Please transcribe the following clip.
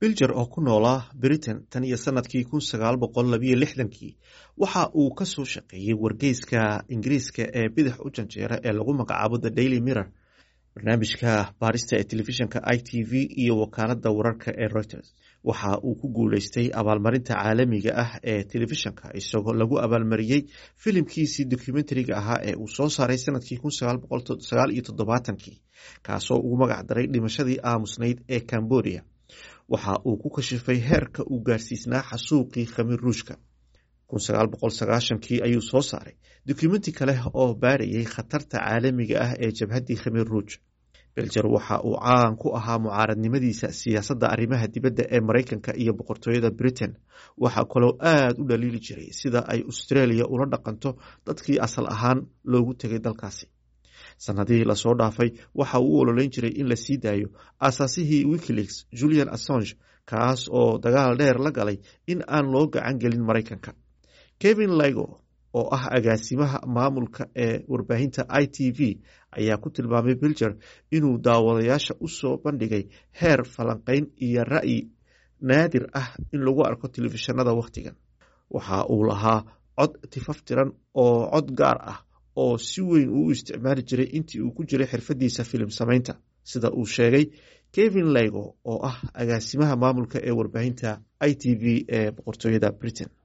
bilger oo ku noolaa britain tan iyo sanadkii kun sagaal boqol labiyo lixdankii waxa uu ka soo shaqeeyey wargeyska ingiriiska ee bidix u janjeera ee lagu magacaabo the daily mirror barnaamijka baarista ee telefishinka i t v iyo wakaalada wararka ee reuters waxa uu ku guuleystay abaalmarinta caalamiga ah ee telefishinka isagoo lagu abaalmariyey filimkiisii documentariga ahaa ee uu soo saaray sanadkii kun sagaal boqol sagaal iyo toddobaatankii kaasoo ugu magac daray dhimashadii aamusnayd ee cambodia waxa uu ku kashifay heerka uu gaarsiisnaa xasuuqii khamiir ruushka kun sagaal boqol sagaashankii ayuu soo saaray dokumenti kale oo baarayay khatarta caalamiga ah ee jabhaddii khamiir ruuj belger waxa uu caan ku ahaa mucaaradnimadiisa siyaasadda arrimaha dibadda ee maraykanka iyo boqortooyada britain waxaa kaloo aada u dhaliili jiray sida ay australia ula dhaqanto dadkii asal ahaan loogu tegay dalkaasi sanadihii lasoo dhaafay waxa uu u ololeyn jiray in la sii daayo aasaasihii wikileaks julian assange kaas oo dagaal dheer la galay in aan loo gacan gelin maraykanka kevin ligo oo ah agaasimaha maamulka ee warbaahinta i t v ayaa ku tilmaamay bilger inuu daawadayaasha u soo bandhigay heer falanqeyn iyo ra'yi naadir ah in lagu arko telefishinada wakhtigan waxa uu lahaa cod tifaftiran oo cod gaar ah oo si weyn uu u isticmaali jiray intii uu ku jiray xirfadiisa filim samaynta sida uu sheegay kevin ligo oo ah agaasimaha maamulka ee warbaahinta i t v ee boqortooyada britain